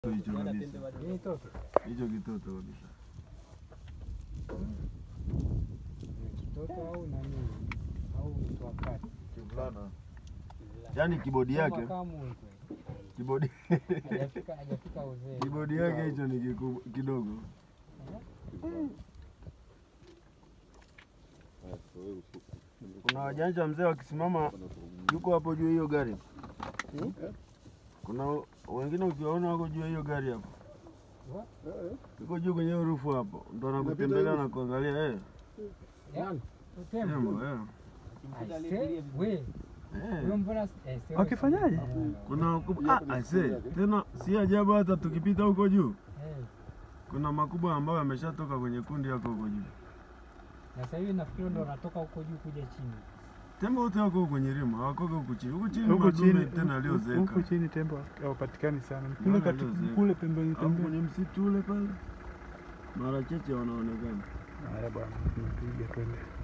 hicho kabisa, Hii toto hicho kitoto kabisa. ni kitoto au nani au mtu wa kati? Kivulana. Yaani kibodi yake, Makamu huko. kibodi Hajafika hajafika uzee. kibodi yake hicho ni kiku- kidogo. Kuna wajanja mzee wakisimama yuko hapo juu ya hiyo gari. Kuna wengine ukiwaona wako juu ya hiyo gari hapo, yuko juu kwenye hiyo rufu hapo, ndo anakutembelea na kuangalia eh, Ya, Tembo. tembo eh. Aise, we, Eh. huyo mbona eh, sio- Wakifanyaje? Kuna wakubwa ah, aise, tena si ajabu hata tukipita huko juu Eh, kuna makubwa ambayo yameshatoka kwenye kundi yako huko juu. na sasa hivi nafikiri ndo wanatoka huko juu kuja chini. Tembo wote wako kwenye rima, hawakoga huku chini. Huku chini Huku madume chini tena aliozeeka. huku chini tembo hawapatikani sana. Ni Kule Naona kati aliozeeka. kule pembeni Hapo pembeni. kwenye msitu ule pale mara chache wanaonekana. Haya bwana, tunapiga twende.